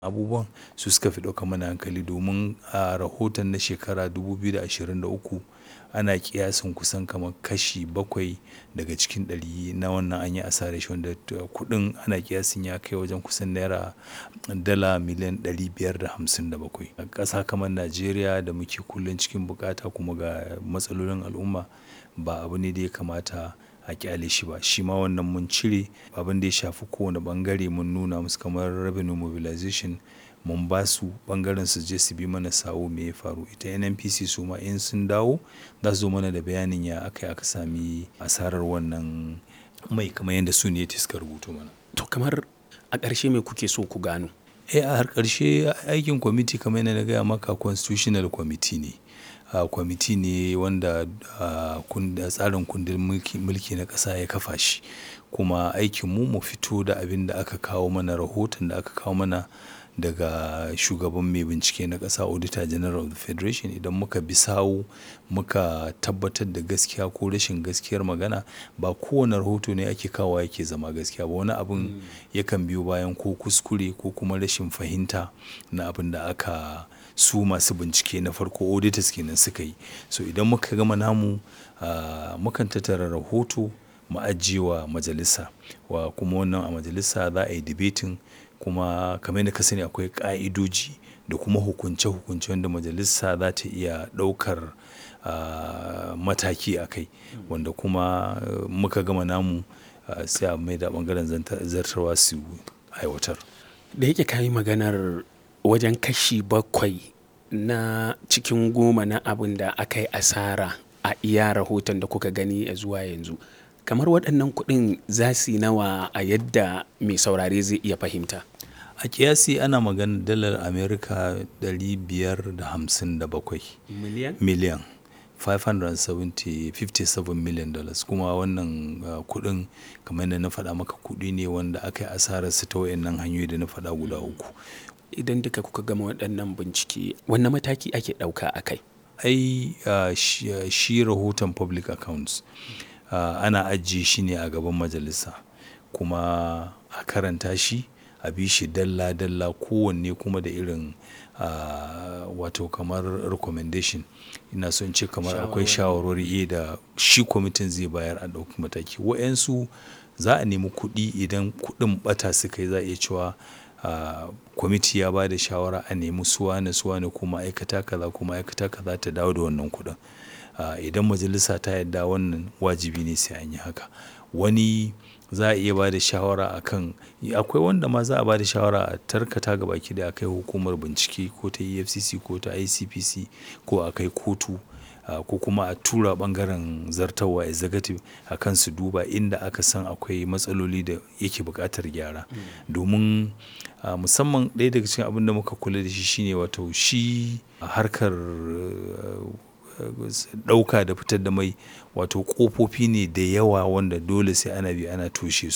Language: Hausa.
abubuwan su suka fi ɗaukar mana hankali domin a rahoton na shekara 2023 ana kiyasin kusan kamar kashi bakwai daga cikin ɗari na wannan an yi asarar shi wanda kuɗin ana kiyasin ya kai wajen kusan naira dala miliyan 557 a ƙasa kamar najeriya da muke kullum cikin bukata kuma ga matsalolin al'umma ba abu ne da ya kamata a kyale shi ba shi ma wannan mun cire abin da ya shafi kowane bangare mun nuna musu kamar revenue mobilization mun ba su bangaren su je su bi mana sawo me ya faru ita nnpc su ma in sun dawo za su zo mana da bayanin ya aka aka sami asarar wannan mai kamar yadda su ne suka rubuto mana to kamar a ƙarshe me kuke so ku gano eh a har ƙarshe aikin kwamiti kamar yadda na gaya maka constitutional committee ne uh, kwamiti ne wanda uh, tsarin kundin mulki na ƙasa ya kafa shi kuma aikinmu mu fito da abin da aka kawo mana rahoton da aka kawo mana daga shugaban mai bincike na ƙasa auditor general of the federation idan muka bi sawu muka tabbatar da gaskiya ko rashin gaskiyar magana ba kowane rahoto ne ake kawo yake zama gaskiya ba wani abin yakan biyo bayan ko kuskure ko kuma rashin fahimta na abin da aka su masu bincike na farko auditors kenan suka yi so idan muka gama namu uh, mukan tattara rahoto mu ajiyewa majalisa wa kuma wannan a majalisa za a yi debating kuma kamar yadda ka sani akwai ka'idoji da kuma hukunce-hukunce wanda majalisa za ta iya ɗaukar uh, mataki a kai wanda kuma uh, muka gama namu uh, sai a mai da ɓangaren zartarwa su aiwatar da yake kayi maganar wajen kashi bakwai na cikin goma na abin da aka yi asara a iya rahoton da kuka gani a zuwa yanzu kamar waɗannan kuɗin za su yi nawa a yadda mai saurare zai iya fahimta a kiyasi ana magana dalar amerika 557 miliyan miliyan 557 million dollars kuma wannan uh, kudin kamar yadda na faɗa maka kudi ne wanda aka yi asararsa ta wayannan hanyoyi da na faɗa guda uku idan duka kuka gama waɗannan bincike wanne mataki ake ɗauka a kai ai uh, shi, uh, shi rahoton public accounts uh, ana ajiye shi ne a gaban majalisa kuma a karanta shi a bi shi dalla-dalla kowanne kuma da irin uh, wato kamar recommendation ina son ce kamar akwai shawarwari da shi kwamitin zai bayar a ɗauki mataki wa'yansu za a nemi kuɗi idan kuɗin ɓata suka yi za a iya cewa kwamiti ya ba da shawara a nemi suwane suwane ko ma'aikata kaza ko ma'aikata kaza ta dawo da wannan kuɗin idan majalisa ta yadda wannan wajibi ne sai an yi haka wani za a iya ba da shawara a kan akwai wanda ma za a ba da shawara a tarkata ga baki da akai hukumar bincike ko ta efcc ko ta icpc ko a kai kotu ko kuma a tura bangaren zartawa executive a kan su duba inda aka san akwai matsaloli da yake buƙatar gyara domin musamman ɗaya daga cikin abin da muka kula da shi shine wato shi harkar ɗauka da fitar da mai wato ƙofofi ne da yawa wanda dole sai ana bi ana toshe su